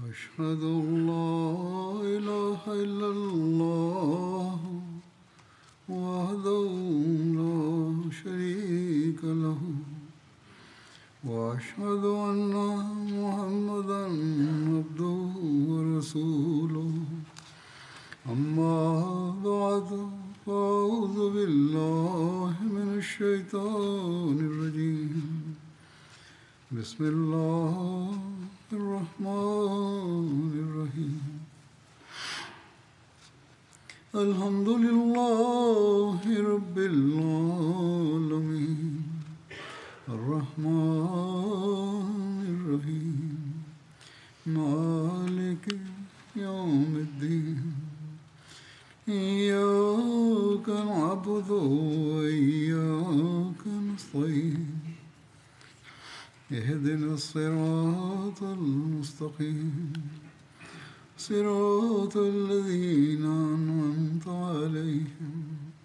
أشهد أن لا إله إلا الله وحده لا شريك له وأشهد أن محمدا عبده ورسوله أما بعد فأعوذ بالله من الشيطان الرجيم بسم الله الرحمن الرحيم الحمد لله رب العالمين الرحمن الرحيم مالك يوم الدين إياك نعبد وإياك نستعين اهدنا الصراط المستقيم صراط الذين أنعمت عليهم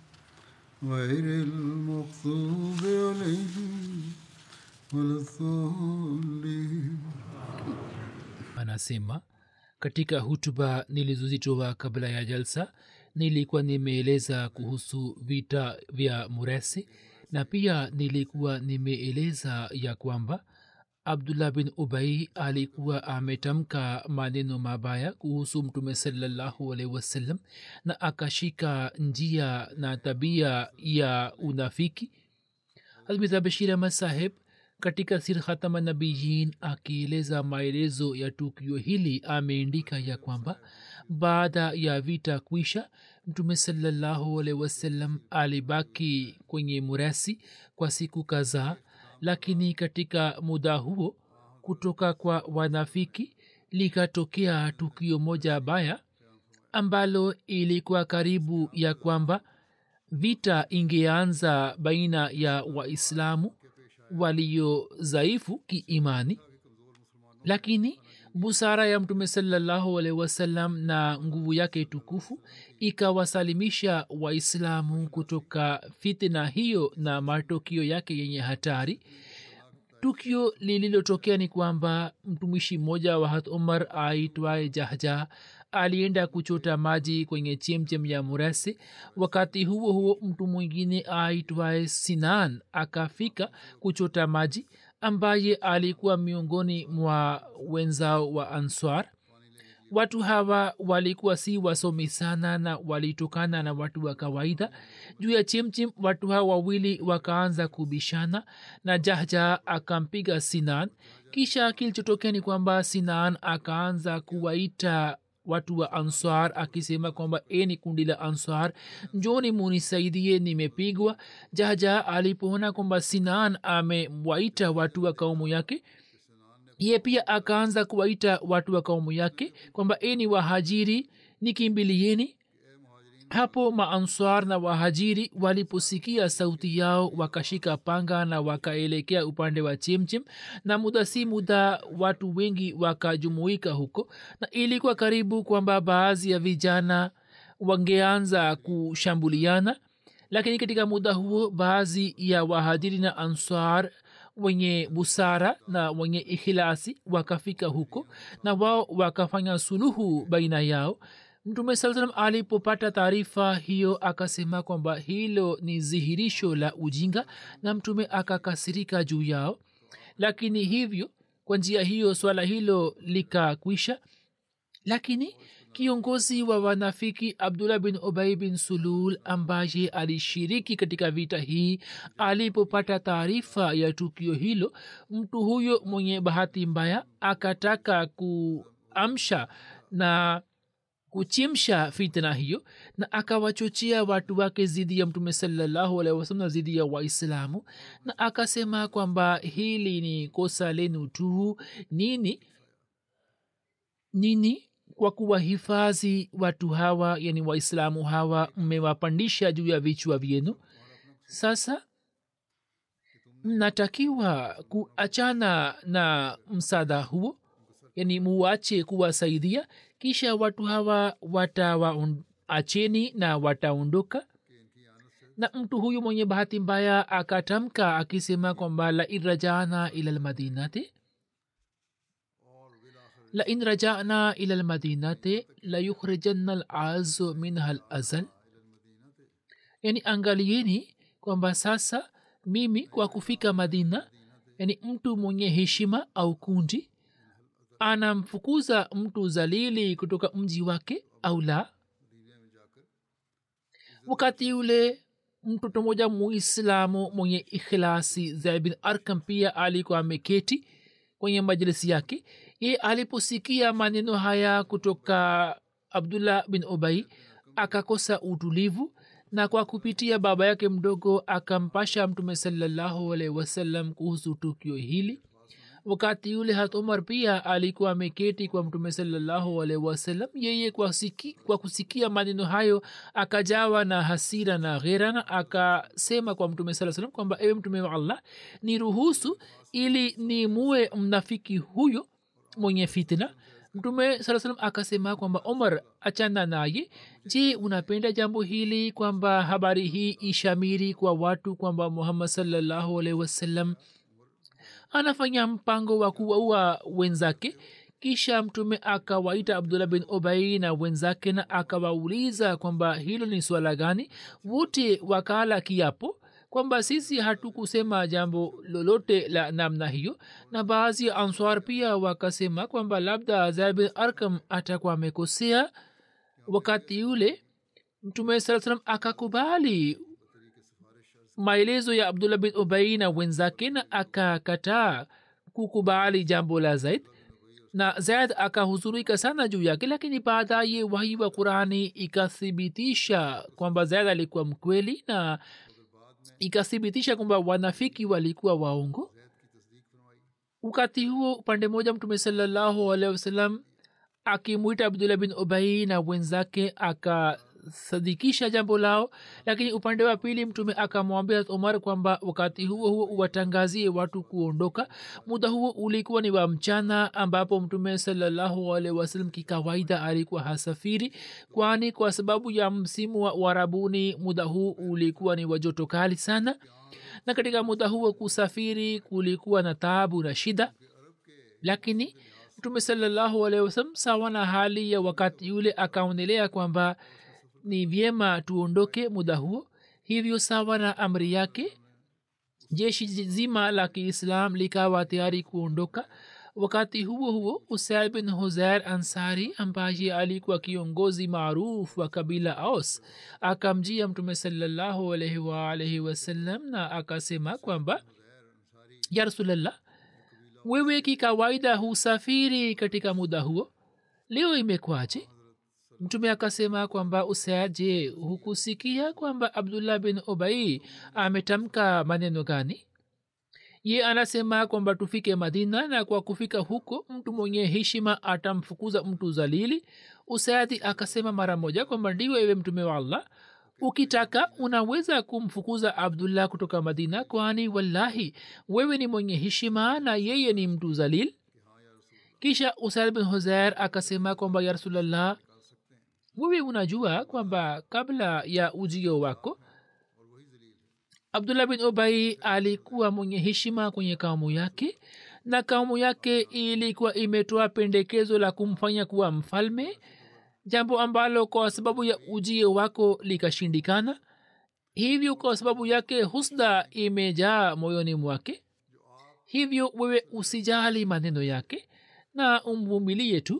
غير المغضوب عليهم ولا الضالين anasema katika hutuba nilizozitoa kabla ya jalsa nilikuwa nimeeleza kuhusu vita vya muresi na pia nilikuwa nimeeleza ya kwamba abdullah bin ubai alikuwa ametamka maneno mabaya kuhusu mtume salallahu alaihi wasallam na akashika njia na tabia ya unafiki hazmita bashir ahmad saheb katika sir khatama nabiyin akieleza maelezo ya tukio hili ameandika ya kwamba baada ya vita kwisha mtume salallahu alaihi wasallam alibaki kwenye murasi kwa siku kadhaa lakini katika muda huo kutoka kwa wanafiki likatokea tukio moja baya ambalo ilikuwa karibu ya kwamba vita ingeanza baina ya waislamu walio dhaifu kiimani lakini busara ya mtume salallahu alaihi wasallam na nguvu yake tukufu ikawasalimisha waislamu kutoka fitna hiyo na matokio yake yenye hatari tukio lililotokea ni kwamba mtumishi mmoja wa hat umar aitwaye jahja alienda kuchota maji kwenye chemchem ya murasi wakati huo huo mtu mwingine aitwaye sinan akafika kuchota maji ambaye alikuwa miongoni mwa wenzao wa answar watu hawa walikuwa si wasomi sana na walitokana na watu wa kawaida juu ya chimchim watu hawa wawili wakaanza kubishana na jahja akampiga sinan kisha kilichotokea ni kwamba sinan akaanza kuwaita watu wa answar akisema kwamba e ni kundi la answar njoni munisaidie nimepigwa jaja alipoona kwamba sinan amewaita watu wa kaumu yake ye pia akaanza kuwaita watu wa kaumu yake kwamba e ni wahajiri nikimbilieni hapo maanswar na wahajiri waliposikia sauti yao wakashika panga na wakaelekea upande wa chimchim na muda si muda watu wengi wakajumuika huko na ilikuwa karibu kwamba baadhi ya vijana wangeanza kushambuliana lakini katika muda huo baadhi ya wahajiri na answar wenye busara na wenye ikhilasi wakafika huko na wao wakafanya suluhu baina yao mtume saa salam alipopata taarifa hiyo akasema kwamba hilo ni dhihirisho la ujinga na mtume akakasirika juu yao lakini hivyo kwa njia hiyo swala hilo likakwisha lakini kiongozi wa wanafiki abdullah bin ubai bin sulul ambaye alishiriki katika vita hii alipopata taarifa ya tukio hilo mtu huyo mwenye bahati mbaya akataka kuamsha na kuchimsha fitna hiyo na akawachochea watu wake zidi ya mtume salallahu alaihi wasalam na zidi ya waislamu na akasema kwamba hili ni kosa lenu tu nini nini kwa kuwahifadhi watu hawa yani waislamu hawa mmewapandisha juu ya vichwa vyenu sasa mnatakiwa kuachana na msaada huo yani muwache kuwasaidia kisha watu hawa watawaacheni na wataondoka na mtu huyu mwenye bahati mbaya akatamka akisema kwamba la irajana ila lmadinati lain rajana ila lmadinate layukhrijanna lazu minha lazal yani angalieni kwamba sasa mimi kwa kufika madina yani mtu mwenye heshima au kundi anamfukuza mtu zalili kutoka mji wake au la wakati ule mtoto moja muislamu mwenye ikhilasi zaid bin arkam pia alikuwa ameketi kwenye majlisi yake ye aliposikia maneno haya kutoka abdullah bin obai akakosa utulivu na kwa kupitia baba yake mdogo akampasha mtume salallahu alaihi wasallam kuhusu tukio hili wakati yule hat umar pia alikuwa ameketi kwa mtume salallahu alaihi wasallam yeye kwa, siki, kwa kusikia maneno hayo akajawa na hasira na ghera na akasema kwa mtume saa salam kwamba ewe mtume wa allah ni ruhusu ili ni muwe mnafiki huyo mwenye fitna mtume saa salam akasema kwamba omar achana naye je unapenda jambo hili kwamba habari hii ishamiri kwa watu kwamba muhammad salallahu alaihi wasallam anafanya mpango wa kuwaua wenzake kisha mtume akawaita abdullah bin obai na wenzake na akawauliza kwamba hilo ni swala gani wote wakala kiapo kwamba sisi hatukusema jambo lolote la namna hiyo na baadhi ya answar pia wakasema kwamba labda zaid bin arkam atakuwa amekosea wakati yule mtume saa salam akakubali maelezo ya abdullah bin ubai na wenzake na akakataa kukubali jambo la zaid na zaid akahuzurika sana juu yake lakini baadaye wahi wa qurani ikathibitisha kwamba zaid alikuwa mkweli na ikathibitisha kwamba wanafiki walikuwa waongo wakati huo upande moja mtume salallahu alehi wasallam akimwita abdullah bin ubai na wenzake aka sadikisha jambo lao lakini upande wa pili mtume akamwambia umar kwamba wakati huo huo uwatangazie watu kuondoka muda huo ulikuwa ni wa mchana ambapo mtume salallahu alaihi wasallam kikawaida alikuwa hasafiri kwani kwa sababu ya msimu wa uarabuni muda huu ulikuwa ni wa joto kali sana na katika muda huo kusafiri kulikuwa na taabu na shida lakini mtume salallahu alaihi wasallam sawa na hali ya wakati yule akaonelea kwamba ni vyema tuondoke muda huo hivyo sawa na amri yake jeshi zima la kiislam likawa tayari kuondoka wakati huo huo usaid bin huzair ansari ambaye alikuwa kiongozi maarufu wa kabila aus akamjia mtume salallahu alaihi waalaihi wasallam na akasema kwamba ya rasulllah wewe kikawaida husafiri katika muda huo leo imekwaje mtume akasema kwamba usaje hukusikia kwamba abdullah bin obai ametamka maneno gani ye anasema kwamba tufike madina na kwa kufika huko mtu mwenye heshima atamfukuza mtu zalili usaadi akasema mara moja kwamba ndiyo ewe mtume wa allah ukitaka unaweza kumfukuza abdullah kutoka madina kwani wallahi wewe ni mwenye heshima na yeye ni mtu zalil kisha usaid bin huzair akasema kwamba ya rasulllah wewe unajua kwamba kabla ya ujio wako abdullah bin obai alikuwa mwenye heshima kwenye kaumu yake na kaumu yake ilikuwa imetoa pendekezo la kumfanya kuwa mfalme jambo ambalo kwa sababu ya ujio wako likashindikana hivyo kwa sababu yake husda imejaa moyoni mwake hivyo wewe usijali maneno yake na umvumilie tu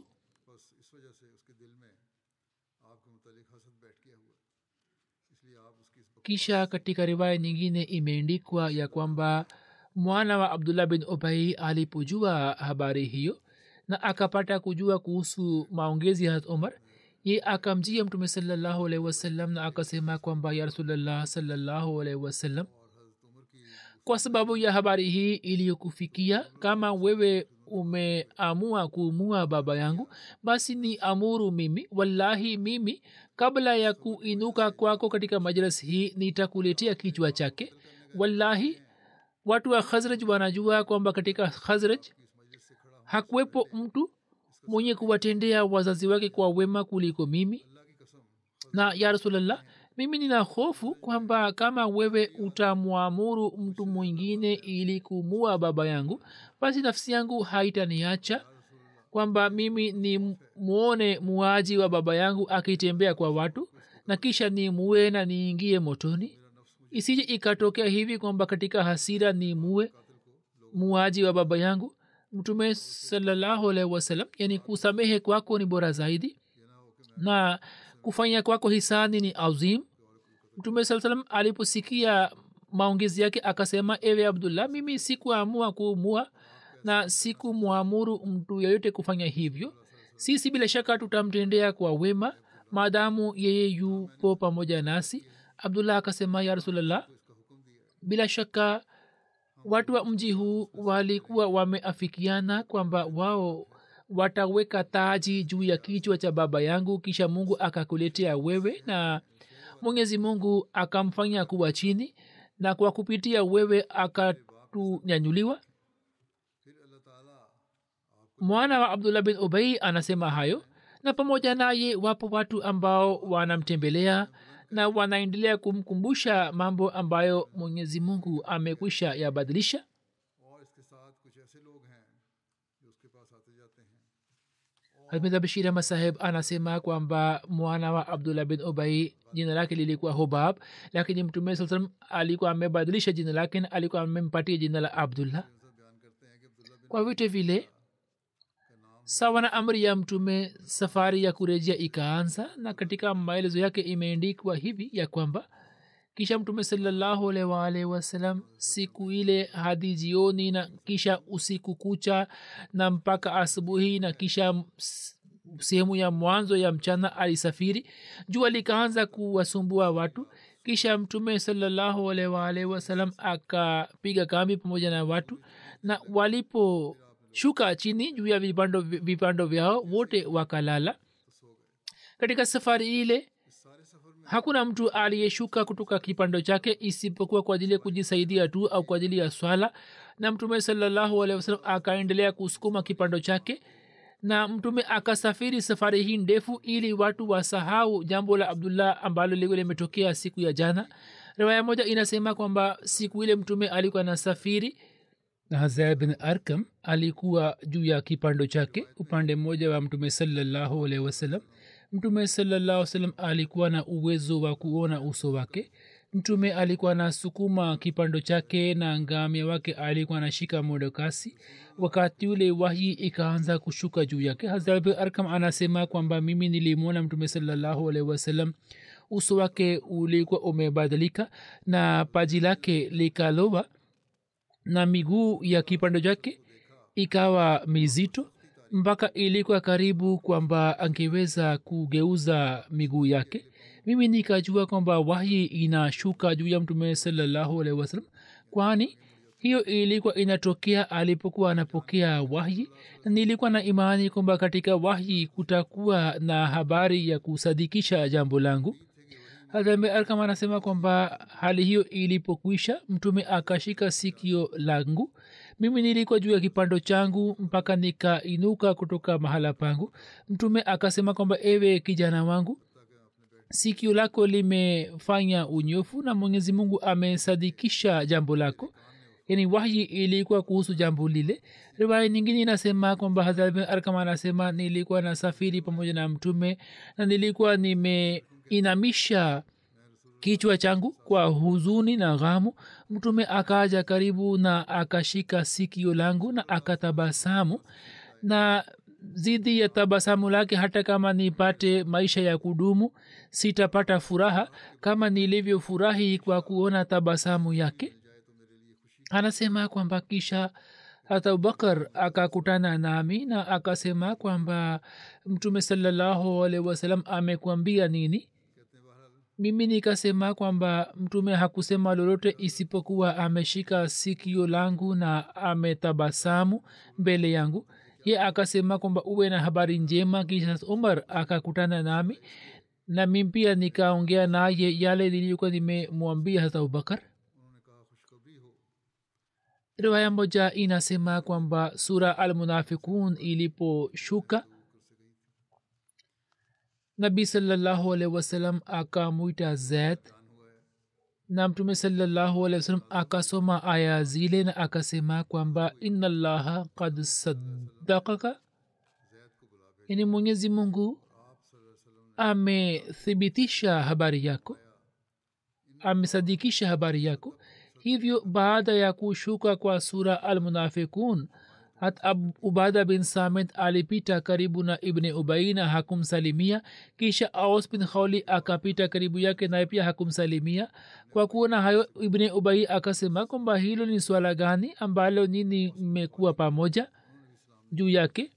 kisha katika riwaya nyingine imeendikwa ya kwamba mwana wa abdullah bin obai alipojua habari hiyo na akapata kujua kuhusu maongezi ya hat umar ye akamjia mtume salallahu alaihi wasallam na akasema kwamba ya rasulllah salallahu alaihi wasallam kwa sababu ya habari hii iliyokufikia kama wewe umeamua kuumua baba yangu basi ni amuru mimi wallahi mimi kabla ya kuinuka kwako katika majlis hii nitakuletea kichwa chake wallahi watu wa khazraj wanajua kwamba katika khazraj hakuwepo mtu mwenye kuwatendea wazazi wake kwa wema kuliko mimi na ya rasulllah mimi nina hofu kwamba kama wewe utamwamuru mtu mwingine ili kumua baba yangu basi nafsi yangu haitaniacha kwamba mimi ni mwone muaji wa baba yangu akitembea kwa watu na kisha ni muwe na niingie motoni isije ikatokea hivi kwamba katika hasira ni muwe muaji wa baba yangu mtume salallahu alaihi wasallam yani kusamehe kwako ni bora zaidi na kufanya kwako hisani ni azim mtume saa salam aliposikia maongezi yake akasema ewe abdullah mimi sikuamua kuumua na sikumwamuru mtu yeyote kufanya hivyo sisi bila shaka tutamtendea kwa wema maadamu yeye yupo pamoja nasi abdullah akasema ya rasulllah bila shaka watu wa mji huu walikuwa wameafikiana kwamba wao wataweka taji juu ya kichwa cha baba yangu kisha mungu akakuletea wewe na mwenyezi mungu akamfanya kuwa chini na kwa kupitia wewe akatunyanyuliwa mwana wa abdullah bin ubai anasema hayo na pamoja naye wapo watu ambao wanamtembelea na wanaendelea kumkumbusha mambo ambayo mwenyezi mungu amekwisha yabadilisha और इसके साथ कुछ ऐसे लोग हैं जो उसके पास आते जाते हैं hamida bashir ahmad saheb anasema kwamba mwana wa abdullah bin ubai jina lake lilikuwa hubab lakini mtume saa salam alikuwa amebadilisha jina lake na alikuwa amempatia jina la abdullah kwa vyote vile sawa na amri ya mtume safari ya kurejea ikaanza na katika maelezo yake imeendikwa hivi ya kwamba kisha mtume salallahu alaihi waalihi wasalam siku ile hadi jioni na kisha usiku kucha na mpaka asubuhi na kisha s- sehemu ya mwanzo ya mchana alisafiri jua likaanza kuwasumbua watu kisha mtume salallahu alaihi waalihi wasalam akapiga kambi pamoja na watu na waliposhuka chini juu ya vipando vipando vyao wote wakalala katika safari ile hakuna mtu aliyeshuka kutoka kipando chake isipokuwa kwa ajili ya kujisaidia tu au kwa ajili ya swala na mtume salallahu alehi wasalam akaendelea kusukuma kipando chake na mtume akasafiri safari hii ndefu ili watu wasahau jambo la abdullah ambalo lilikuwa limetokea siku ya jana riwaya moja inasema kwamba siku ile mtume alikuwa nasafiri na hazaya bin arkam alikuwa juu ya kipando chake upande mmoja wa mtume salallahu alehi wasalam mtume salallahu salam alikuwa na uwezo wa kuona uso wake mtume alikuwa na sukuma kipando chake na ngamia wake alikuwa anashika modokasi wakati ule wahi ikaanza kushuka juu yake hazrabi arkam anasema kwamba mimi nilimwona mtume salallahu alaihi wasallam uso wake ulikuwa umebadilika na paji lake likalowa na miguu ya kipando chake ikawa mizito mpaka ilikuwa karibu kwamba angeweza kugeuza miguu yake mimi nikajua kwamba wahi inashuka juu ya mtume salallahu alaihi wasallam kwani hiyo ilikuwa inatokea alipokuwa anapokea wahyi na nilikuwa na imani kwamba katika wahyi kutakuwa na habari ya kusadikisha jambo langu hadhame arkam anasema kwamba hali hiyo ilipokwisha mtume akashika sikio langu mimi nilikuwa juu ya kipando changu mpaka nikainuka kutoka mahala pangu mtume akasema kwamba ewe kijana wangu sikio lako limefanya unyofu na mwenyezi mungu amesadikisha jambo lako yani wahyi ilikuwa kuhusu jambo lile riwaya nyingine inasema kwamba hazrat bin arkam anasema nilikuwa na safiri pamoja na mtume na nilikuwa nimeinamisha kichwa changu kwa huzuni na ghamu mtume akaja karibu na akashika sikio langu na akatabasamu na zidi ya tabasamu lake hata kama nipate maisha ya kudumu sitapata furaha kama nilivyofurahi kwa kuona tabasamu yake anasema kwamba kisha hata abubakar akakutana nami na akasema kwamba mtume salallahu alaihi wasalam amekwambia nini mimi nikasema kwamba mtume hakusema lolote isipokuwa ameshika sikio langu na ametabasamu mbele yangu ye akasema kwamba uwe na habari njema kisha umar akakutana nami na mi pia nikaongea naye yale niliyokuwa nimemwambia hata abubakar riwaya moja inasema kwamba sura almunafikun iliposhuka nabi salallahu alaihi wasallam akamwita zaid na mtume salallahu alaihi wasallam akasoma aya zile na akasema kwamba ina llaha kad saddakaka yani mwenyezi mungu amethibitisha habari yako amesadikisha habari yako hivyo baada ya kushuka kwa sura almunafikun hat ubada bin samit alipita karibu na ibni ubai na hakumsalimia kisha aus bin kholi akapita karibu yake naye pia hakumsalimia kwa kuona hayo ibni ubai akasema kwamba hilo ni swala gani ambalo nini mmekuwa pamoja juu yake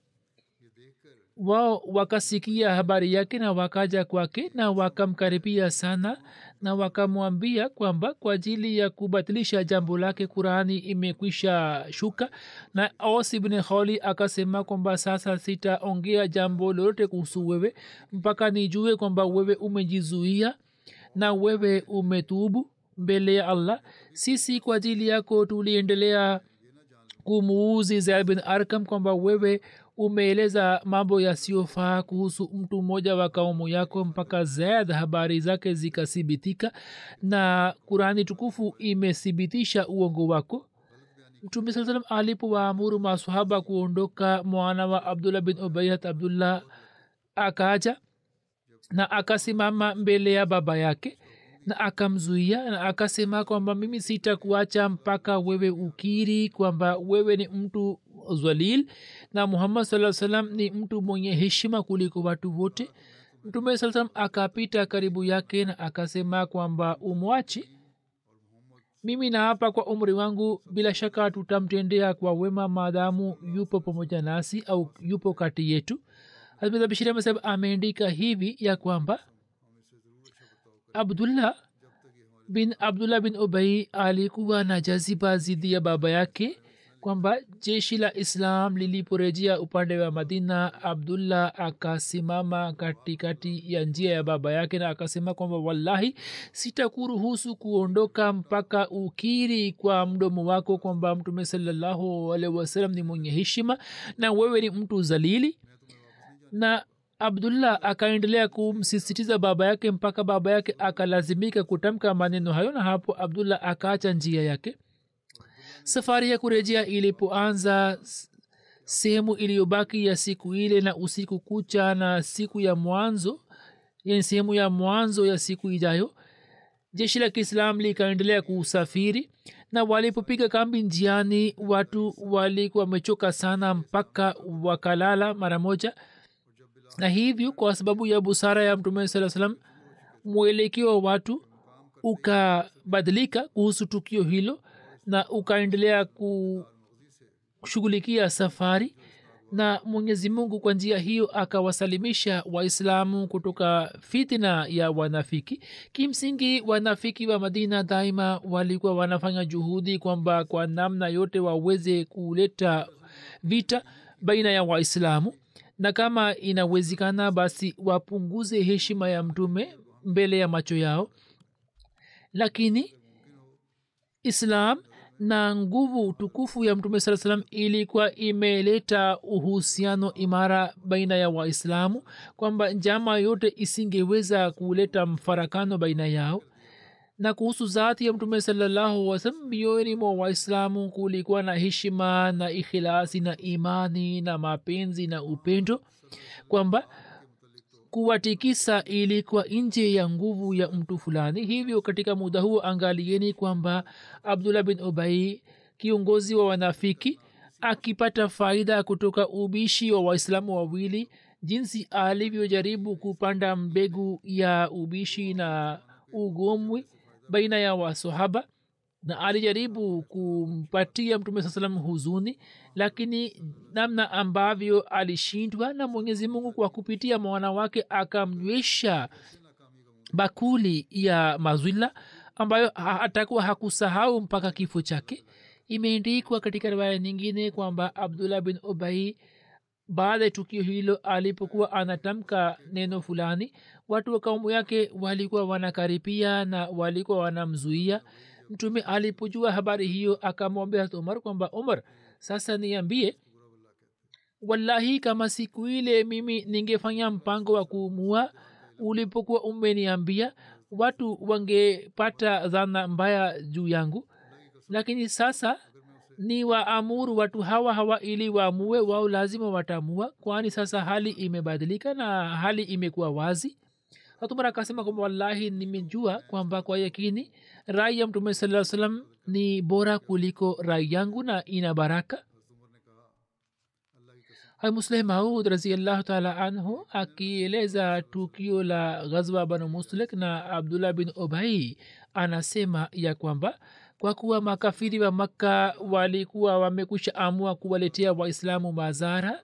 wao wakasikia habari yake na wakaja kwake na wakamkaribia sana na wakamwambia kwamba kwa ajili ya kubatilisha jambo lake qurani imekwisha shuka na aus ibn kholi akasema kwamba sasa sitaongea jambo lolote kuhusu wewe mpaka nijue kwamba wewe umejizuia na wewe umetubu mbele ya allah sisi kwa ajili yako tuliendelea kumuuzi zaid bin arkam kwamba wewe umeeleza mambo yasiyofaa kuhusu mtu mmoja wa kaumu yako mpaka zaid habari zake zikathibitika na kurani tukufu imethibitisha uongo wako mtume saa salam alipowaamuru masahaba kuondoka mwana wa abdullah bin ubayat abdullah akaja na akasimama mbele ya baba yake na akamzuia na akasema kwamba mimi sitakuacha mpaka wewe ukiri kwamba wewe ni mtu zalil na muhammad saa salam ni mtu mwenye heshima kuliko watu wote mtume saa salam akapita karibu yake na akasema kwamba umwache mimi naapa kwa umri wangu bila shaka tutamtendea kwa wema maadamu yupo pamoja nasi au yupo kati yetu hazbishiri amesab ameandika hivi ya kwamba abdullah bin abdullah bin ubai alikuwa na jaziba zidi ya baba yake kwamba jeshi la islam liliporejea upande wa madina abdullah akasimama katikati ya njia ya baba yake na akasema kwamba wallahi sitakuruhusu kuondoka mpaka ukiri kwa mdomo wako kwamba mtume salallahu alaihi wasallam ni mwenye heshima na wewe ni mtu zalili na abdullah akaendelea kumsisitiza baba yake mpaka baba yake akalazimika kutamka maneno hayo na hapo abdullah akaacha njia yake safari ya kurejea ilipoanza sehemu iliyobaki ya siku ile na usiku kucha na siku ya mwanzo yani sehemu ya mwanzo ya siku ijayo jeshi la kiislam likaendelea kusafiri na walipopiga kambi njiani watu walikuwa wamechoka sana mpaka wakalala mara moja na hivyo kwa sababu ya busara ya mtume saa salam mwelekeo wa watu ukabadilika kuhusu tukio hilo na ukaendelea kushughulikia safari na mwenyezi mungu kwa njia hiyo akawasalimisha waislamu kutoka fitina ya wanafiki kimsingi wanafiki wa madina daima walikuwa wanafanya juhudi kwamba kwa namna yote waweze kuleta vita baina ya waislamu na kama inawezekana basi wapunguze heshima ya mtume mbele ya macho yao lakini islam na nguvu tukufu ya mtume saa salam ilikuwa imeleta uhusiano imara baina ya waislamu kwamba njama yote isingeweza kuleta mfarakano baina yao na kuhusu zati ya mtume salallahu wasalam mioyoni mwa waislamu kulikuwa na heshima na ikhilasi na imani na mapenzi na upendo kwamba kuwatikisa ilikuwa nje ya nguvu ya mtu fulani hivyo katika muda huo angalieni kwamba abdullah bin ubai kiongozi wa wanafiki akipata faida kutoka ubishi wa waislamu wawili jinsi alivyojaribu kupanda mbegu ya ubishi na ugomwi baina ya wasahaba na alijaribu kumpatia mtume saa salam huzuni lakini namna ambavyo alishindwa na mwenyezi mungu kwa kupitia mwana wake akamnywesha bakuli ya mazwila ambayo atakuwa hakusahau mpaka kifo chake imeendikwa katika riwaya nyingine kwamba abdullah bin ubai baada ya tukio hilo alipokuwa anatamka neno fulani watu wa kaumu yake walikuwa wanakaripia na walikuwa wanamzuia mtume alipojua habari hiyo akamwambia hat umar kwamba umar sasa niambie wallahi kama siku ile mimi ningefanya mpango wa kuumua ulipokuwa umeniambia watu wangepata dhana mbaya juu yangu lakini sasa ni waamuru watu hawa hawa ili waamue wao lazima wataamua kwani sasa hali imebadilika na hali imekuwa wazi hatumar akasema kwamba wallahi nimejua kwamba kwa yakini rai ya mtume saa salam ni bora kuliko rai yangu na ina baraka musleh maud raziallahu taala anhu akieleza tukio la ghazwa banu muslik na abdullah bin obai anasema ya kwamba kwa kuwa makafiri wa makka walikuwa wamekwisha amua kuwaletea waislamu mazara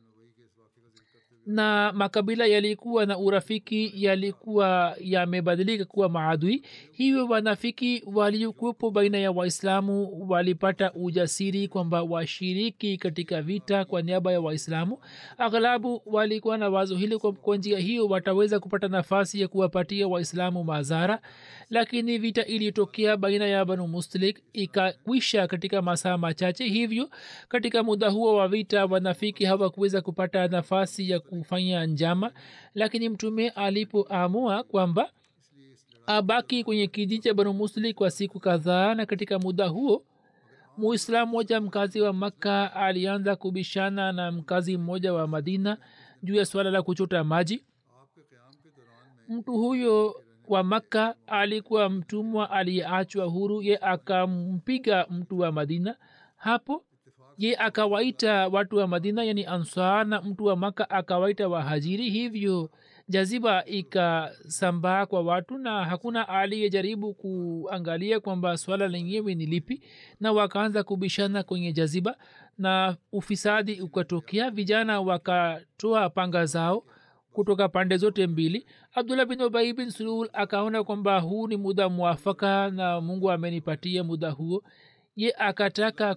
na makabila yalikuwa na urafiki yalikuwa yamebadilika kuwa maadui hivyo wanafiki waliokuwepo baina ya waislamu walipata ujasiri kwamba washiriki katika vita kwa niaba ya waislamu aghlabu walikuwa na wazo hili kwa njia hiyo wataweza kupata nafasi ya kuwapatia waislamu mazara lakini vita ilitokea baina ya banu muslik ikakwisha katika masaa machache hivyo katika muda huo wa vita wanafiki hawakuweza kupata nafasi ya kufanya njama lakini mtume alipoamua kwamba abaki kwenye kijiji cha banu muslik kwa siku kadhaa na katika muda huo muislamu mmoja mkazi wa makka alianza kubishana na mkazi mmoja wa madina juu ya swala la kuchota maji mtu huyo wa makka alikuwa mtumwa aliyeachwa huru ye akampiga mtu wa madina hapo ye akawaita watu wa madina yani ansar na mtu wa maka akawaita wahajiri hivyo jaziba ikasambaa kwa watu na hakuna aliyejaribu kuangalia kwamba swala lenyewe ni lipi na wakaanza kubishana kwenye jaziba na ufisadi ukatokea vijana wakatoa panga zao kutoka pande zote mbili abdullah bin ubai bin sulul akaona kwamba huu ni muda mwafaka na mungu amenipatia muda huo ye akataka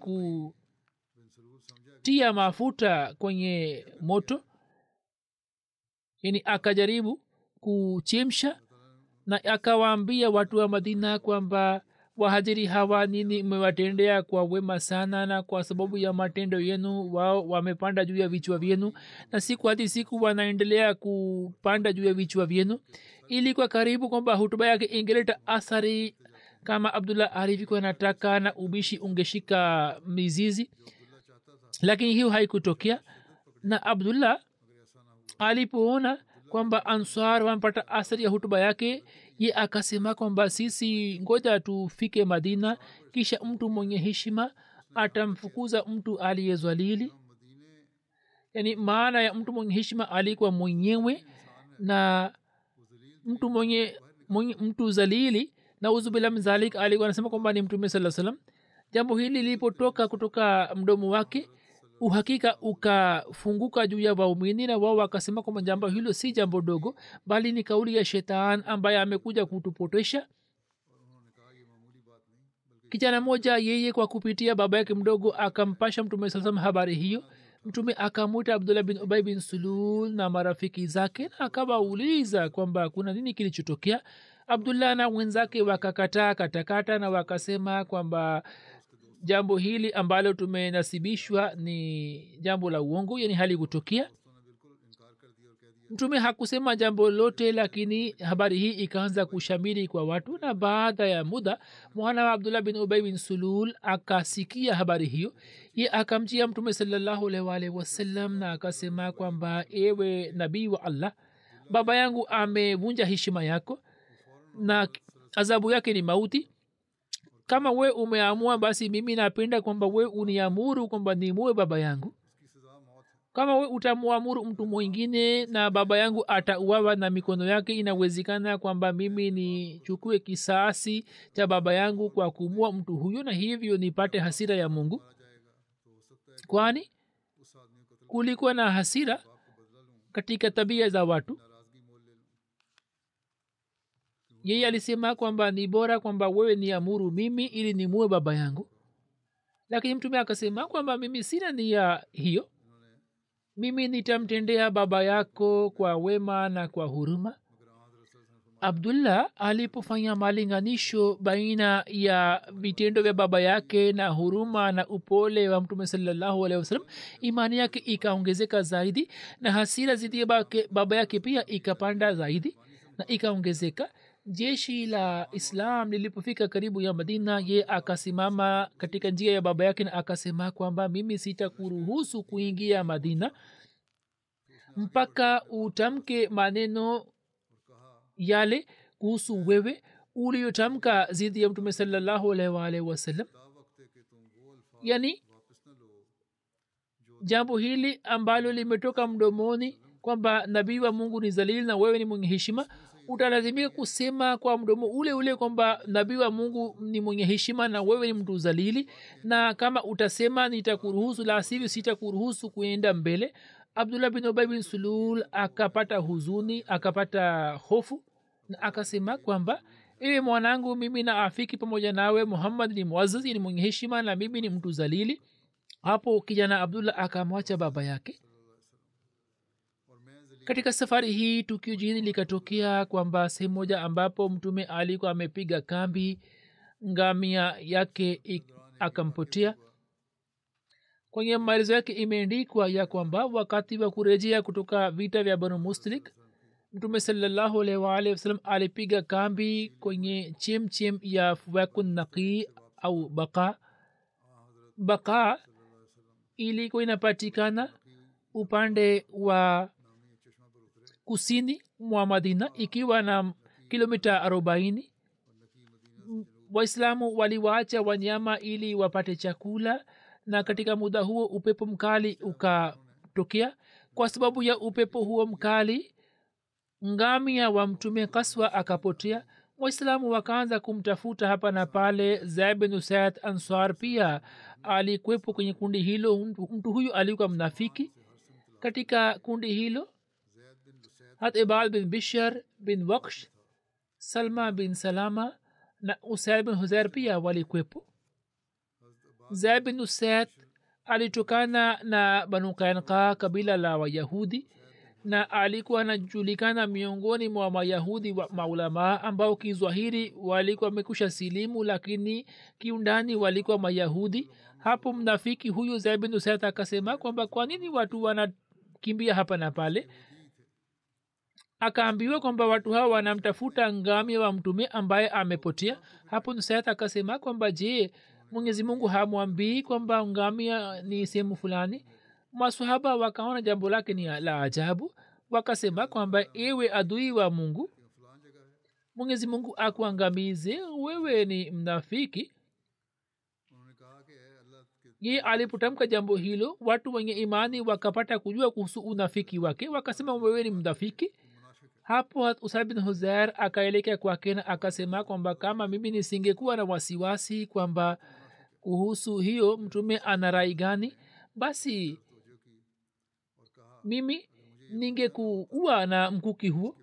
kutia mafuta kwenye moto yani akajaribu kuchemsha na akawaambia watu wa madina kwamba wahajiri hawa nini mmewatendea kwa wema sana na kwa sababu ya matendo yenu wao wamepanda juu ya vichwa vyenu na siku hadi siku wanaendelea kupanda juu ya vichwa vyenu ili kwa karibu kwamba hutuba yake ingeleta athari kama abdullah alivyokuwa nataka na ubishi ungeshika mizizi lakini hiyo haikutokea na abdullah alipoona kwamba ansar wamepata athari ya hutuba yake ye akasema kwamba sisi ngoja tufike madina kisha mtu mwenye heshima atamfukuza mtu aliyezwalili yani maana ya mtu mwenye heshima alikuwa mwenyewe na mtu mwenye, mwenye mtu zalili na uzubila mzalik alikuwa anasema kwamba ni mtume saa salam jambo hili lilipotoka kutoka mdomo wake uhakika ukafunguka juu ya waumini na wao wakasema kwamba jambo hilo si jambo dogo bali ni kauli ya shetani ambaye amekuja kutupotesha kijana moja yeye kwa kupitia baba yake mdogo akampasha mtume saa salam habari hiyo mtume akamwita abdullah bin ubai bin sulul na marafiki zake na akawauliza kwamba kuna nini kilichotokea abdullah na wenzake wakakataa katakata na wakasema kwamba jambo hili ambalo tumenasibishwa ni jambo la uongo yani hali kutokea mtume hakusema jambo lote lakini habari hii ikaanza kushamiri kwa watu na baada ya muda mwana wa abdullah bin ubai bin sulul akasikia habari hiyo ye akamjia mtume salallahu alwalhi wasallam na akasema kwamba ewe nabii wa allah baba yangu amevunja heshima yako na adhabu yake ni mauti kama we umeamua basi mimi napenda kwamba we uniamuru kwamba nimue baba yangu kama we utamwamuru mtu mwingine na baba yangu atauawa na mikono yake inawezekana kwamba mimi nichukue kisasi cha baba yangu kwa kumua mtu huyo na hivyo nipate hasira ya mungu kwani kulikuwa na hasira katika tabia za watu yeye alisema kwamba ni bora kwamba wewe ni amuru mimi ili nimue baba yangu lakini mtume akasema kwamba mimi sina nia hiyo mimi nitamtendea baba yako kwa wema na kwa huruma abdullah alipofanya malinganisho baina ya vitendo vya baba yake na huruma na upole wa mtume salallahu alehi wasalam imani yake ikaongezeka zaidi na hasira zidi ya baba yake pia ikapanda zaidi na ikaongezeka jeshi la islam lilipofika karibu ya madina ye akasimama katika njia ya baba yake na akasema kwamba mimi sitakuruhusu kuingia madina mpaka utamke maneno yale kuhusu wewe uliotamka zidi ya mtume salallahu alaihi waalihi wasallam yani jambo hili ambalo limetoka mdomoni kwamba nabii wa mungu ni zalili na wewe ni mwenye heshima utalazimika kusema kwa mdomo ule ule kwamba nabii wa mungu ni mwenye heshima na wewe ni mtu zalili na kama utasema nitakuruhusu la sivyo sitakuruhusu kuenda mbele abdullah bin ubay bin sulul akapata huzuni akapata hofu na akasema kwamba ewe mwanangu mimi na afiki pamoja nawe muhammad ni mwazazi ni mwenye heshima na mimi ni mtu zalili hapo kijana abdullah akamwacha baba yake katika safari hii tukio jingine likatokea kwamba sehemu moja ambapo mtume alikuwa amepiga kambi ngamia yake ik- akampotea kwenye maelezo yake imeandikwa ya kwamba wakati wa kurejea kutoka vita vya banu mustalik mtume salallahu alaihi waalihi wasallam alipiga kambi kwenye chemchem ya fuwakun naqii au baka baka ilikuwa inapatikana upande wa kusini mwa madina ikiwa na kilomita arobaini waislamu waliwaacha wanyama ili wapate chakula na katika muda huo upepo mkali ukatokea kwa sababu ya upepo huo mkali ngamia wa mtume kaswa akapotea waislamu wakaanza kumtafuta hapa na pale zaid bin usaid answar pia alikwepo kwenye kundi hilo mtu, mtu huyu alikuwa mnafiki katika kundi hilo hat ibal bin bishar bin waksh salma bin salama na usaid bin huzair pia walikwepo zaid bin usaid alitokana na banu kainka kabila la wayahudi na alikuwa anajulikana miongoni mwa mayahudi wa maulamaa ambao kizwahiri walikuwa wamekusha silimu lakini kiundani walikuwa mayahudi hapo mnafiki huyu zaid bin usaid akasema kwamba kwa nini watu wanakimbia hapa na pale akaambiwa kwamba watu hawa wanamtafuta ngamia wa mtume ambaye amepotea hapo nusayat akasema kwamba je mwenyezi mungu hamwambii kwamba ngamia ni sehemu fulani masahaba wakaona jambo lake ni la ajabu wakasema kwamba ewe adui wa mungu mwenyezi mungu akuangamize wewe ni mnafiki ye alipotamka jambo hilo watu wenye imani wakapata kujua kuhusu unafiki wake wakasema wewe ni mnafiki hapo usaid bin huzair akaelekea kwake na akasema kwamba kama mimi nisingekuwa na wasiwasi kwamba kuhusu hiyo mtume ana rai gani basi mimi ningekuua na mkuki huo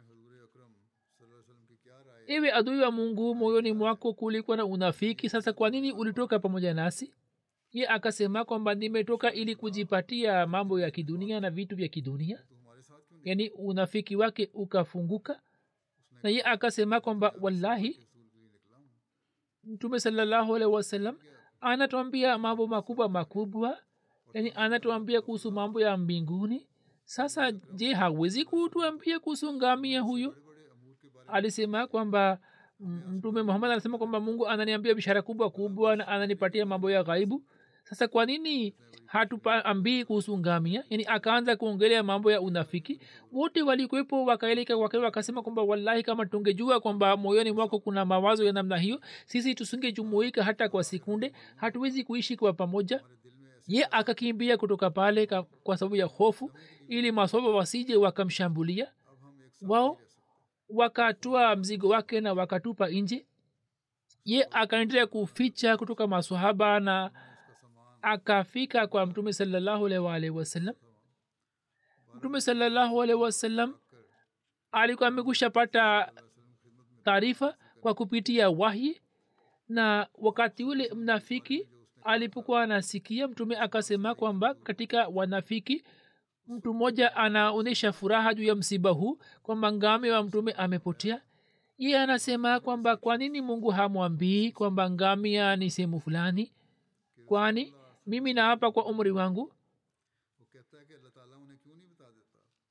ewe adui wa mungu moyoni mwako kulikuwa na unafiki sasa kwa nini ulitoka pamoja nasi ye akasema kwamba nimetoka ili kujipatia mambo ya kidunia na vitu vya kidunia yani unafiki wake ukafunguka na ye akasema kwamba wallahi mtume salallahu alaihi wasallam anatuambia mambo makubwa makubwa yani anatuambia kuhusu mambo ya mbinguni sasa je hawezi kutuambia kuhusu ngamia huyo alisema kwamba mtume muhammad anasema kwamba mungu ananiambia bishara kubwa kubwa na ananipatia mambo ya ghaibu sasa kwa nini hatuambii kuhusu ngamia yani akaanza kuongelea mambo ya unafiki wote walikwepo wakaeleka wake wakasema kwamba wallahi kama tungejua kwamba moyoni mwako kuna mawazo ya namna hiyo sisi tusingejumuika hata kwa sekunde hatuwezi kuishi kwa pamoja ye akakimbia kutoka pale kwa sababu ya hofu ili masoba wasije wakamshambulia wao wakatoa mzigo wake na wakatupa nje ye akaendelea kuficha kutoka masahaba na akafika kwa mtume salallahu alaihi waalihi wasallam mtume salallahu alaihi wasallam alikuwa amekusha pata taarifa kwa kupitia wahyi na wakati ule mnafiki alipokuwa anasikia mtume akasema kwamba katika wanafiki mtu mmoja anaonyesha furaha juu ya msiba huu kwamba ngame wa mtume amepotea iye anasema kwamba kwa nini mungu hamwambii kwamba ngamia ni sehemu fulani kwani mimi naapa kwa umri wangu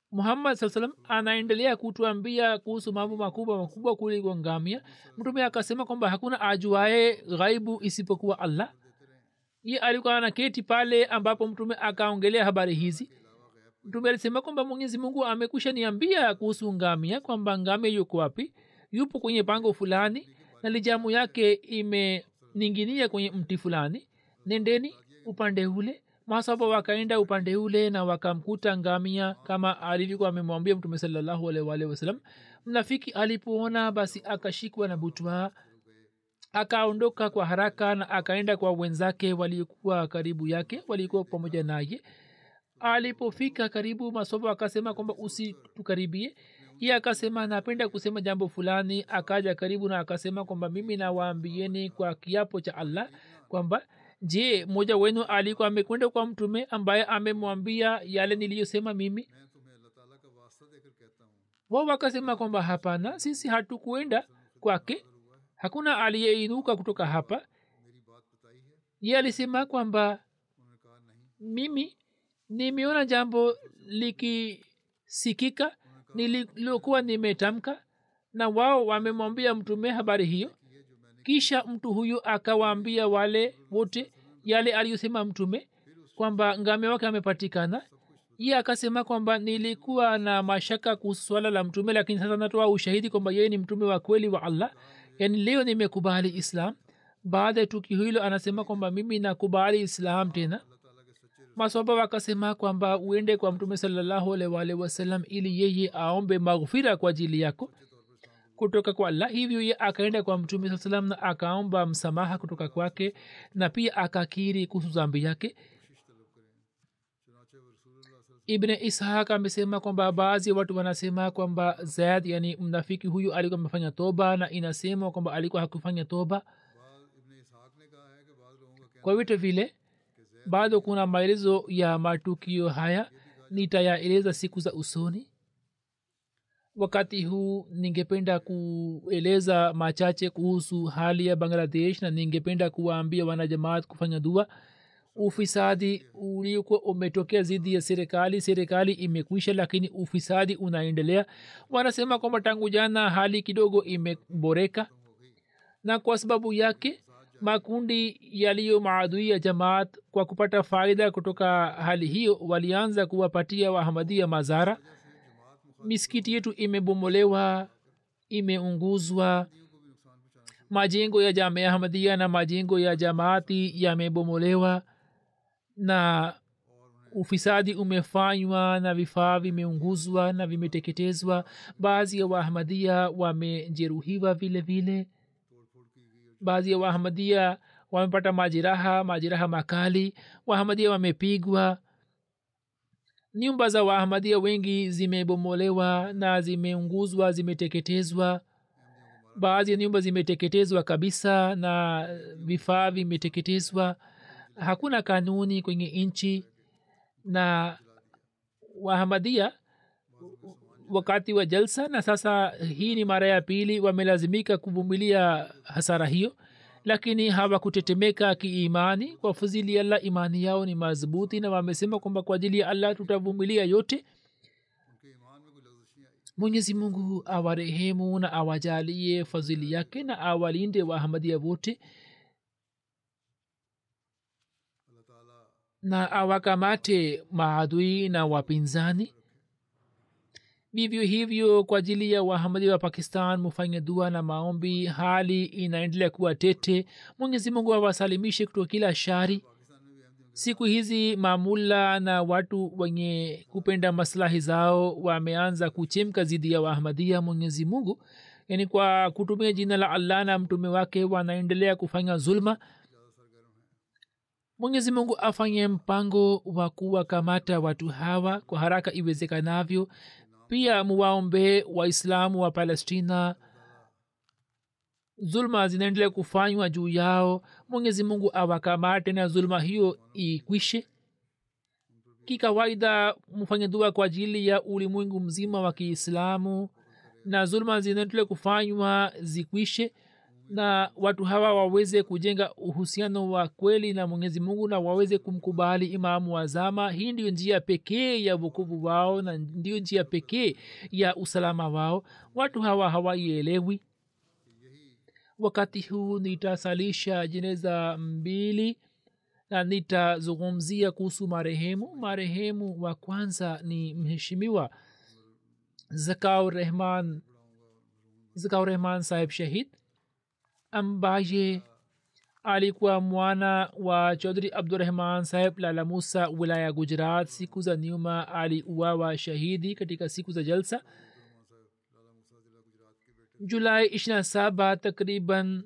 muhammad saa salam anaendelea kutuambia kuhusu mambo makubwa makubwa kuliko ngamia mtume akasema kwamba hakuna ajuae ghaibu isipokuwa allah ye alikuwa anaketi pale ambapo mtume akaongelea habari hizi mtume alisema kwamba mwenyezi mungu amekusha niambia kuhusu ngamia kwamba ngamia yuko wapi yupo kwenye pango fulani na lijamu yake imeninginia kwenye mti fulani nendeni upande ule masaba wakaenda upande ule na wakamkuta ngamia kama alivyokuwa amemwambia mtume salallahu alaihi waalihi wasallam mnafiki alipoona basi akashikwa na butwa akaondoka kwa haraka na akaenda kwa wenzake waliokuwa karibu yake walikuwa pamoja naye alipofika karibu masobo akasema kwamba usitukaribie iye akasema napenda kusema jambo fulani akaja karibu na akasema kwamba mimi nawaambieni kwa kiapo cha allah kwamba je mmoja wenu alikuwa amekwenda kwa mtume ambaye amemwambia yale niliyosema mimi मैं तुम्हें अल्लाह ताला का वास्ता देकर कहता हूँ wao wakasema kwamba hapana sisi hatukuenda kwake hakuna aliyeinuka kutoka hapa मेरी बात बताई है ye alisema kwamba उन्होंने कहा नहीं mimi nimeona jambo likisikika nililokuwa nimetamka na wao wamemwambia mtume habari hiyo kisha mtu huyu akawaambia wale wote yale aliyosema mtume kwamba ngame wake amepatikana ye akasema kwamba nilikuwa na mashaka kuhusu swala la mtume lakini sasa natoa ushahidi kwamba yeye ni mtume wa kweli wa allah yaani leo nimekubali islam baada ya tukio hilo anasema kwamba mimi nakubali islam tena maswaba wakasema kwamba uende kwa mtume salallahu alaihi waalihi wasallam ili yeye aombe maghfira kwa ajili yako kutoka kwa allah hivyo ye akaenda kwa mtume saa salam na akaomba msamaha kutoka kwake na pia akakiri kuhusu zambi yake ibne ishaq amesema kwamba baadhi ya watu wanasema kwamba zaid yani mnafiki huyu alikuwa amefanya toba na inasemwa kwamba alikuwa hakufanya toba बाद इब्ने इसहाक ने कहा है कि बाद लोगों का कहना kwa vyote vile bado kuna maelezo ya matukio haya nitayaeleza siku za usoni wakati huu ningependa kueleza machache kuhusu hali ya bangladesh na ningependa kuwaambia wanajamaat kufanya dua ufisadi uliokuwa umetokea dhidi ya serikali serikali imekwisha lakini ufisadi unaendelea wanasema kwamba tangu jana hali kidogo imeboreka na kwa sababu yake makundi yaliyo maadui ya jamaat kwa kupata faida kutoka hali hiyo walianza kuwapatia wahamadia mazara misikiti yetu imebomolewa imeunguzwa majengo ya jamia ahmadia na majengo ya jamaati yamebomolewa na ufisadi umefanywa na vifaa vimeunguzwa na vimeteketezwa baadhi ya waahmadia wamejeruhiwa vile vile baadhi ya waahmadia wamepata majeraha majeraha makali waahmadia wamepigwa nyumba za waahmadia wengi zimebomolewa na zimeunguzwa zimeteketezwa baadhi ya nyumba zimeteketezwa kabisa na vifaa vimeteketezwa hakuna kanuni kwenye nchi na wahamadia wakati wa jalsa na sasa hii ni mara ya pili wamelazimika kuvumilia hasara hiyo lakini hawakutetemeka kiimani kwa fuzili ya allah imani yao ni madhubuti na wamesema kwamba kwa ajili ya allah tutavumilia yote उनके ईमान में कोई लफ्ज़ नहीं आई mwenyezi mungu awarehemu na awajalie fadhili yake na awalinde waahmadia wote अल्लाह ताला na awakamate maadui na wapinzani vivyo hivyo kwa ajili ya wahamadi wa pakistan mufanye dua na maombi hali inaendelea kuwa tete mwenyezi mungu awasalimishe kutoka kila shari siku hizi mamula na watu wenye kupenda maslahi zao wameanza kuchemka zidi ya waahmadia mwenyezi mungu yaani kwa kutumia jina la allah na mtume wake wanaendelea kufanya zulma mwenyezi mungu afanye mpango wa kuwakamata watu hawa kwa haraka iwezekanavyo pia muwaombee waislamu wa palestina zulma zinaendelea kufanywa juu yao mwenyezi mungu awakamate na zulma hiyo ikwishe kikawaida mfanye dua kwa ajili ya ulimwengu mzima wa kiislamu na zulma zinaendelea kufanywa zikwishe na watu hawa waweze kujenga uhusiano wa kweli na mwenyezi mungu na waweze kumkubali imamu wa zama hii ndiyo njia pekee ya vukuvu wao na ndiyo njia pekee ya usalama wao watu hawa hawaielewi wakati huu nitasalisha jeneza mbili na nitazungumzia kuhusu marehemu marehemu wa kwanza ni mheshimiwa zakau rehman zakau rehman saheb shahid ambaye alikuwa mwana wa chaudhri abdurahman saheb lala musa wilaya gujarat siku za nyuma aliuawa shahidi katika siku za jalsa julai ishirina saba takriban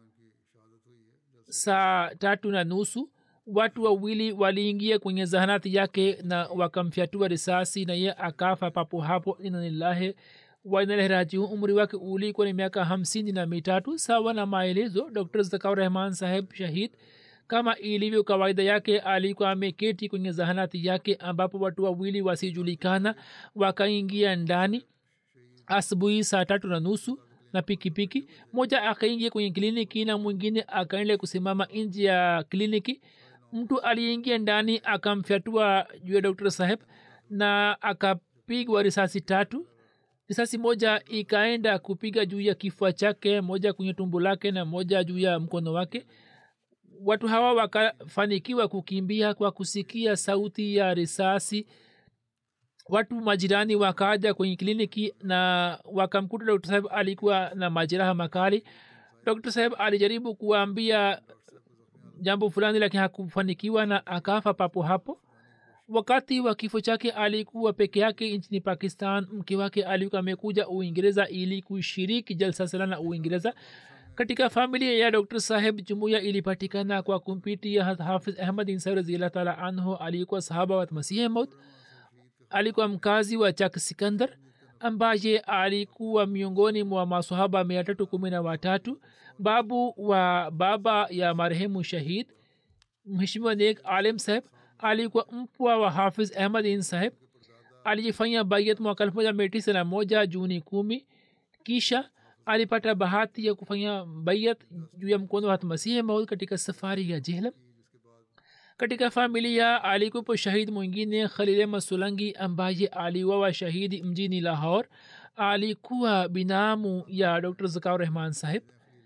saa tatu na nusu watu wawili waliingia kwenye zahanati yake na wakamfyatua risasi na ye akafa papo hapo inanillahi wainalehrajiu umri wake ulikuwa ni miaka hamsini na mitatu sawa na maelezo dr zakau rehman saheb shahid kama ilivyo kawaida yake alikuwa ameketi kwenye zahanati yake ambapo watu wawili wasijulikana wakaingia ndani asubuhi saa tatu na nusu na pikipiki moja akaingia kwenye kliniki na mwingine akaendelea kusimama nje ya kliniki mtu aliyeingia ndani akamfyatua juu ya dr saheb na akapigwa risasi tatu risasi moja ikaenda kupiga juu ya kifua chake moja kwenye tumbo lake na moja juu ya mkono wake watu hawa wakafanikiwa kukimbia kwa kusikia sauti ya risasi watu majirani wakaja kwenye kliniki na wakamkuta dr saheb alikuwa na majeraha makali dr saheb alijaribu kuwaambia jambo fulani lakini hakufanikiwa na akafa papo hapo wakati wa kifo chake alikuwa peke yake nchini pakistan mke wake alikuwa amekuja uingereza ili kushiriki jalsa sala na uingereza katika familia ya dr saheb jumuya ilipatikana kwa kumpitia hafiz ahmad insai raziallah taala anhu alikuwa sahaba wa masihi maut alikuwa mkazi wa chak sikandar ambaye alikuwa miongoni mwa masahaba mia tatu kumi na watatu babu wa baba ya marehemu shahid mheshimiwa nek alim saheb alikuwa mpwa wa hafiz ahmad in saheb alijifanyia bayat mwaka elfu moja mia tisa na moja juni kumi kisha alipata bahati ya kufanya bayat juu ya mkono wa masihi maud katika safari ya jehlam katika familia alikuwepo shahid mwingine khalile masulangi ambaye aliwawa shahidi mjini lahor alikuwa binamu ya dr zakau rehman saheb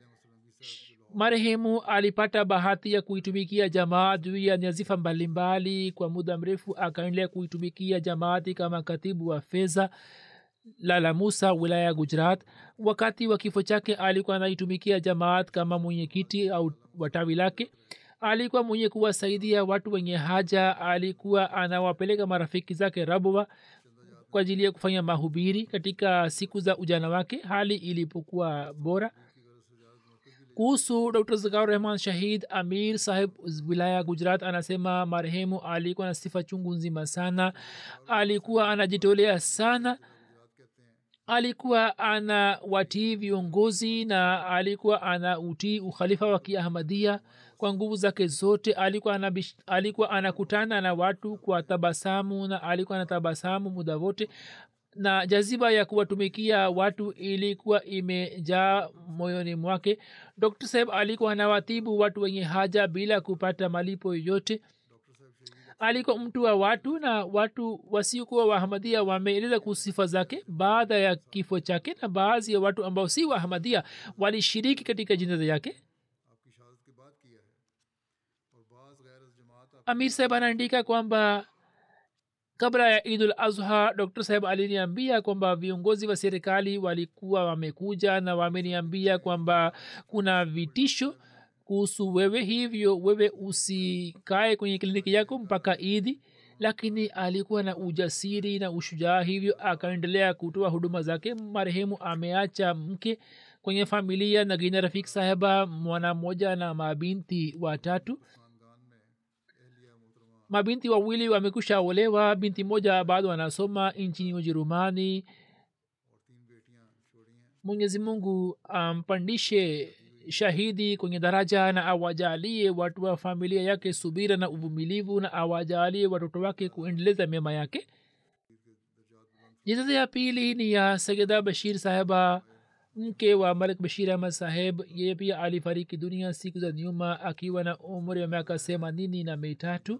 marehemu alipata bahati ya kuitumikia jamaat juu ya nyazifa mbalimbali kwa muda mrefu akaendelea kuitumikia jamaati kama katibu wa fedha lala musa wilaya ya gujarat wakati wa kifo chake alikuwa anaitumikia jamaat kama mwenyekiti au watawi lake alikuwa mwenye kuwasaidia watu wenye haja alikuwa anawapeleka marafiki zake rabwa kwa ajili ya kufanya mahubiri katika siku za ujana wake hali ilipokuwa bora kuhusu dr zakar rehman shahid amir saheb wilaya gujarat anasema marehemu alikuwa na sifa chungu nzima sana alikuwa anajitolea sana alikuwa ana watii viongozi na alikuwa ana utii ukhalifa wa kiahmadia kwa nguvu zake zote alikuwa anabish, alikuwa anakutana na watu kwa tabasamu na alikuwa na tabasamu muda wote na jaziba ya kuwatumikia watu ilikuwa imejaa moyoni mwake dr saheb alikuwa anawatibu watu wenye haja bila kupata malipo yoyote alikuwa mtu wa watu na watu wasiokuwa wahamadia wameeleza kuhusu sifa zake baada ya kifo chake na baadhi ya watu ambao si wahamadia walishiriki katika jinaza yake amir saheb anaandika kwamba kabla ya idul azha dr saheb aliniambia kwamba viongozi wa serikali walikuwa wamekuja na wameniambia kwamba kuna vitisho kuhusu wewe hivyo wewe usikae kwenye kliniki yako mpaka idi lakini alikuwa na ujasiri na ushujaa hivyo akaendelea kutoa huduma zake marehemu ameacha mke kwenye familia na gina rafik saheba mwana mmoja na mabinti watatu mabinti wawili wamekusha olewa binti moja bado anasoma nchini ujerumani mwenyezi mungu ampandishe um, shahidi kwenye daraja na awajalie watu wa familia yake subira na uvumilivu na awajalie watoto wake kuendeleza mema yake jizaza ya pili ni ya sayida bashir saheba mke wa malik bashir ahmad saheb yeye pia alifariki dunia siku za nyuma akiwa na umri wa miaka themanini na mitatu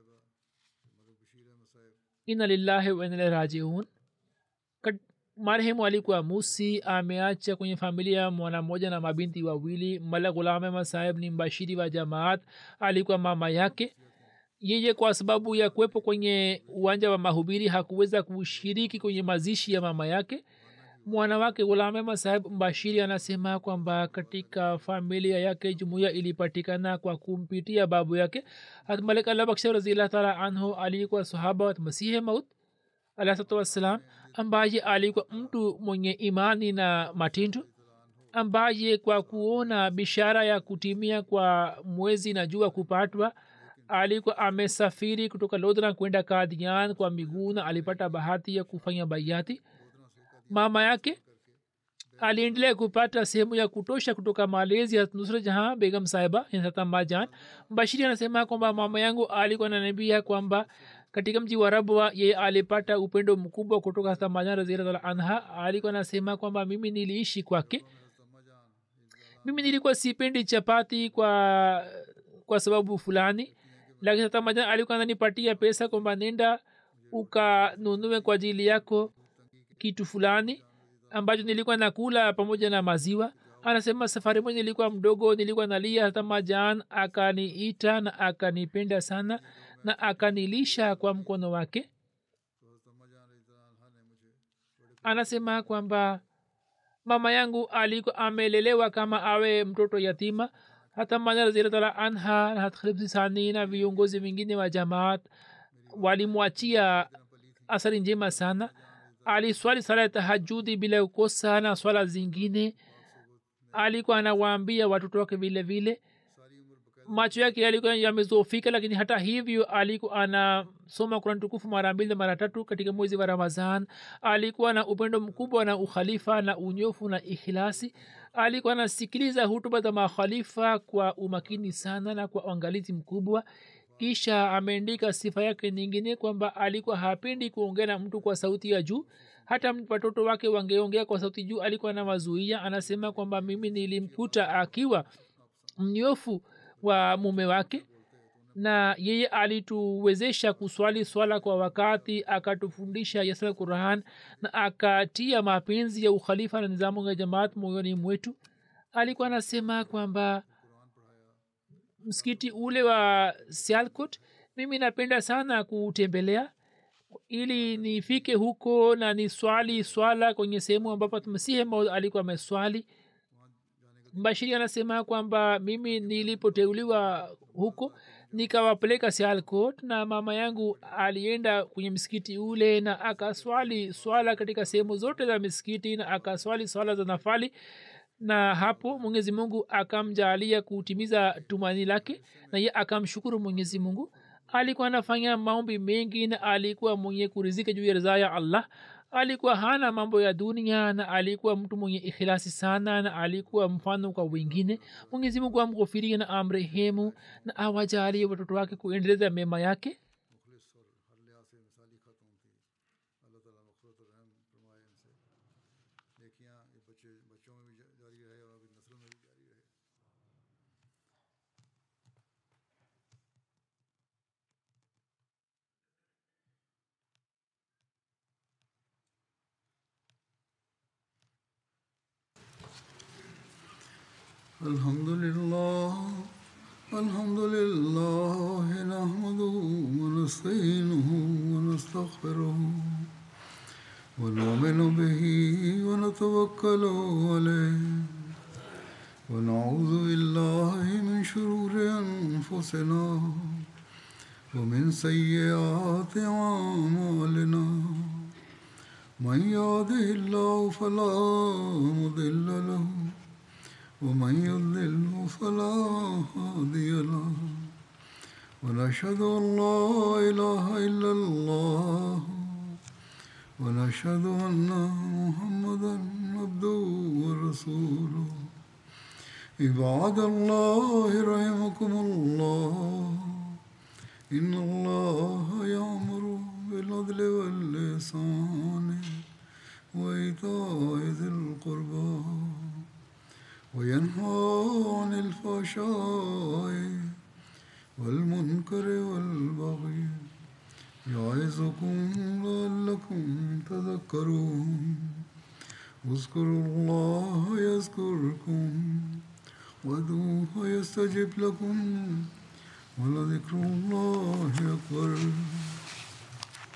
ina lillahi wa inna rajiun marehemu alikuwa musi ameacha kwenye familia mwana mmoja na mabinti wawili mala ghulam ahmad saheb ni mbashiri wa jamaat alikuwa mama yake yeye kwa sababu ya kuwepo kwenye uwanja wa mahubiri hakuweza kushiriki kwenye mazishi ya mama yake mwana wake gulamema saheb mbashiri anasema kwamba katika familia yake jumuiya ilipatikana kwa kumpitia babu yake hat malik allah baksha raziallah taala anhu alikuwa sahaba wa masihe maut alahsatu wassalam ambaye alikuwa mtu mwenye imani na matendo ambaye kwa kuona bishara ya kutimia kwa mwezi na jua kupatwa alikuwa amesafiri kutoka lodhra kwenda kadian kwa miguu na alipata bahati ya kufanya baiati mama yake aliendelea kupata sehemu ya kutosha kutoka malezi ya nusra jahan begam sahiba majan bashiri anasema kwamba mama yangu alikuwa nanambia kwamba katika mji wa rabwa yeye alipata upendo mkubwa kutoka hata majan raziallah anha alikuwa anasema kwamba mimi niliishi kwake mimi nilikuwa sipendi chapati kwa kwa sababu fulani lakini hata majan alikuwa ananipatia pesa kwamba nenda ukanunue kwa ajili yako kitu fulani ambacho nilikuwa nakula pamoja na maziwa anasema safari moja nilikuwa mdogo nilikuwa nalia hata majan akaniita na akanipenda sana na akanilisha kwa mkono wake anasema kwamba mama yangu alikuwa amelelewa kama awe mtoto yatima hata maja raziallah anha na hatkhilibsisani na viongozi wengine wa jamaat walimwachia athari njema sana aliswali sala ya tahajudi bila kukosa na swala zingine alikuwa anawaambia watoto wake vile vile macho yake yalikuwa yamezofika lakini hata hivyo alikuwa anasoma kurani tukufu mara mbili mara tatu katika mwezi wa ramadhan alikuwa na upendo mkubwa na ukhalifa na unyofu na ikhilasi alikuwa anasikiliza hutuba za makhalifa kwa umakini sana na kwa uangalizi mkubwa kisha ameandika sifa yake nyingine kwamba alikuwa hapendi kuongea na mtu kwa sauti ya juu hata watoto wake wangeongea kwa sauti juu alikuwa na mazuia anasema kwamba mimi nilimkuta akiwa mnyofu wa mume wake na yeye alituwezesha kuswali swala kwa wakati akatufundisha yasala quran na akatia mapenzi ya ukhalifa na nizamu ya jamaat moyoni mwetu alikuwa anasema kwamba msikiti ule wa sialkot mimi napenda sana kutembelea ili nifike huko na ni swali swala kwenye sehemu ambapo masihe maud alikuwa ameswali bashiri anasema kwamba mimi nilipoteuliwa huko nikawapeleka sialkot na mama yangu alienda kwenye msikiti ule na akaswali swala katika sehemu zote za misikiti na akaswali swala za nafali na hapo mwenyezi mungu akamjaalia kutimiza tumani lake na ye akamshukuru mwenyezi mungu alikuwa anafanya maombi mengi na alikuwa mwenye kurizika juu ya ridhaa ya allah alikuwa hana mambo ya dunia na alikuwa mtu mwenye ikhilasi sana na alikuwa mfano kwa wengine mwenyezi mungu amghofirie na amrehemu na awajalie watoto wake kuendeleza mema yake الحمد لله الحمد لله نحمده ونستعينه ونستغفره ونؤمن به ونتوكل عليه ونعوذ بالله من شرور انفسنا ومن سيئات اعمالنا من يهده الله فلا مضل له ومن يضلل فلا هادي له ونشهد ان لا اله الا الله ونشهد ان محمدا عبده ورسوله عباد الله رحمكم الله ان الله يامر بالعدل واللسان وإيتاء ذي القربى وينهى عن الفحشاء والمنكر والبغي يعظكم لعلكم تذكرون اذكروا الله يذكركم وادعوه يستجب لكم ولذكر الله أكبر